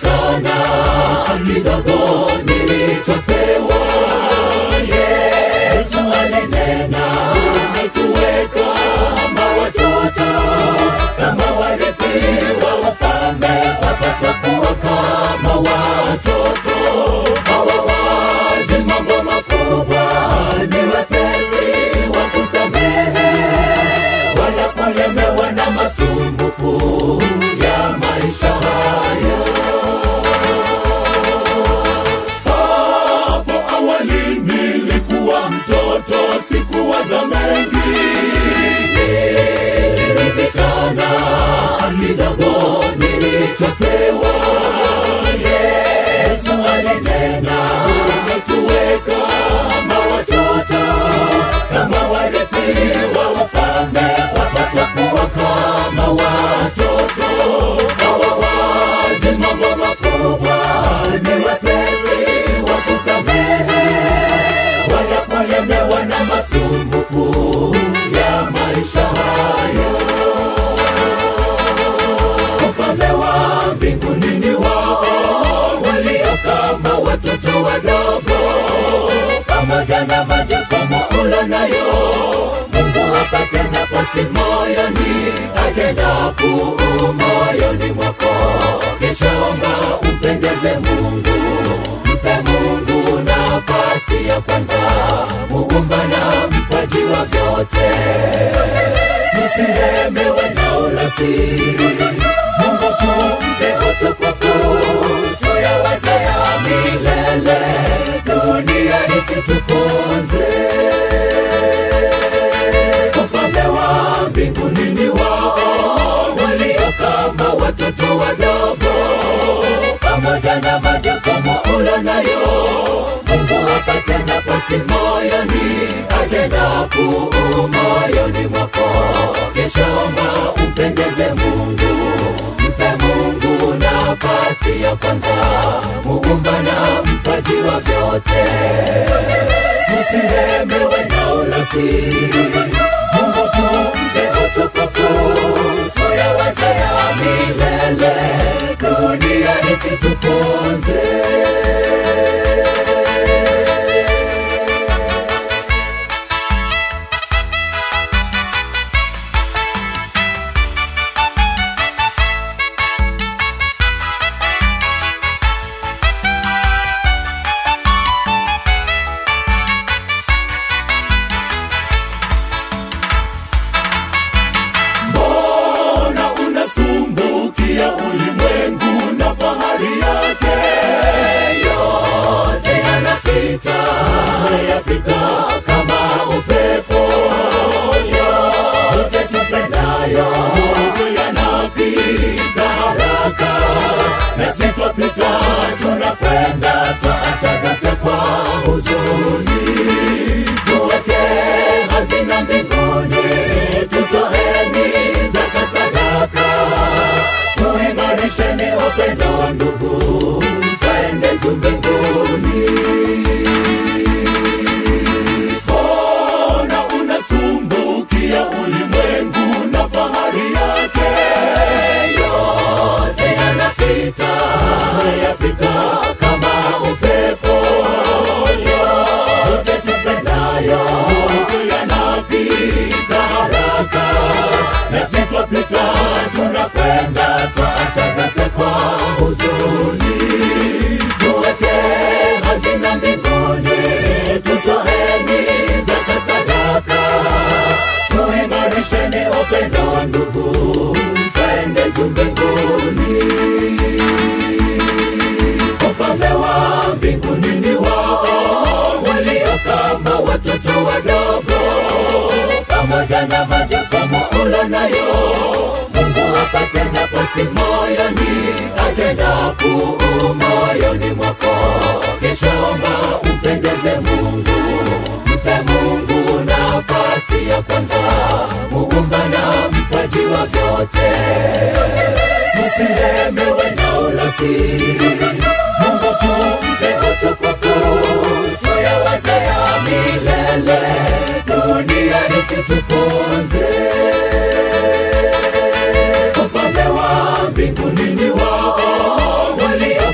sana kidogo nilichopewa yesu alinena tuweka kama watoto kama warithi wa wafalme wapaswa kuwa kama watoto hawawazi mambo makubwa ni wepesi wa kusamehe wala kulemewa na masumbufu ya maisha haya hapo awali nilikuwa mtoto sikuwaza mengi niliridhikana kidogo nilichopewa yesu alinena tuweka kama watoto kama warithi wa wafalme wapaswa kuwa kama watoto hawawazi mambo makubwa ni wepesi wa kusamehe wala kulemewa na masumbufu ya maisha hayo ufalme wa mbinguni ni wao walio kama watoto wadogo pamoja na majukumu ulo nayo mungu apate nafasi moyoni ajenda kuu moyoni mwako kishaomba umpendeze mungu mpe mungu nafasi ya kwanza muumba na mpaji wa vyote tusilemewe na urafiki mungu tumpe utukufu tuyawaze ya milele dunia isituponze ufalme wa mbinguni ni wao walio kama watoto wadogo pamoja na majukumu ulo nayo mungu apate nafasi moyoni ajenda kuu moyoni mwako kishaomba umpendeze mungu mpe mungu nafasi ya kwanza muumba na mpaji wa vyote tusilemewe na urafiki mungu tumpe utukufu tuyawaze ya milele dunia isituponze mbona unasumbukia ulimwengu na fahari yake yote yanapita yapita kama upepo yote tupendayo yanapita haraka na sitwapita tunakwenda twaacha vyote kwa huzuni tuweke hazina mbinguni tutoheni zaka sadaka tuimarisheni upendo ndugu twende juu mbinguni mbona unasumbukia ulimwengu na fahari yake yote yanapita yapita kama upepo yote tupendayo yanapita haraka na sitwapita tunakwenda twaacha vyote kwa huzuni tuweke hazina mbinguni tutoheni zaka sadaka tuimarisheni upendo ndugu twende juu mbinguni ufalme wa mbinguni ni wao walio kama watoto wadogo pamoja na majukumu ulo nayo mungu apate nafasi moyoni ajenda kuu moyoni mwako kishaomba umpendeze mungu mpe mungu nafasi ya kwanza muumba na mpaji wa vyote tusilemewe na urafiki mungu tumpe utukufu tuyawaze ya milele dunia isituponze ufalme wa mbinguni ni wao walio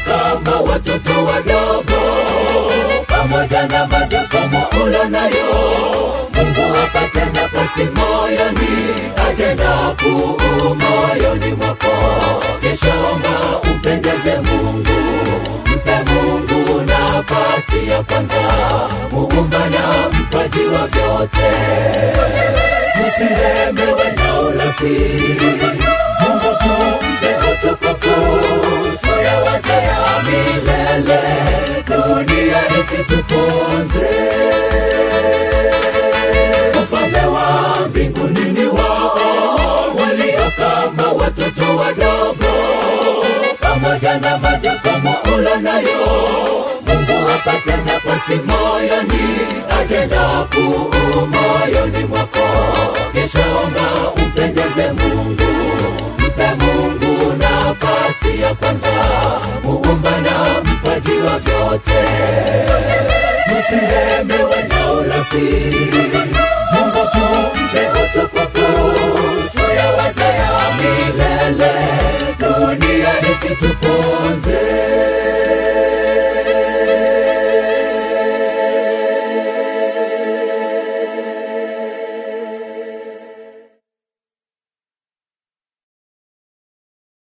majukumu ulonayo mungu apate nafasi moyoni ajenda kuu moyoni mwako keshaomba umpendeze mungu mpe mungu nafasi ya kwanza muumba na mpaji wa vyote usilemewe na urafiki mungu tumpe utukufu tuyawazaya milele dunia isituponze ufalme wa mbinguni ni wao walio kama watoto wadogo pamoja na majukumu ulonayo mungu apate nafasi moyoni ajenda kuu moyoni mwako keshaomba umpendeze mungu mpe mungu nafasi ya kwanza muumba na mpaji wa vyote usilemewe na urafiki mungu tumpe utukufu tuyawazaya milele dunia isituponze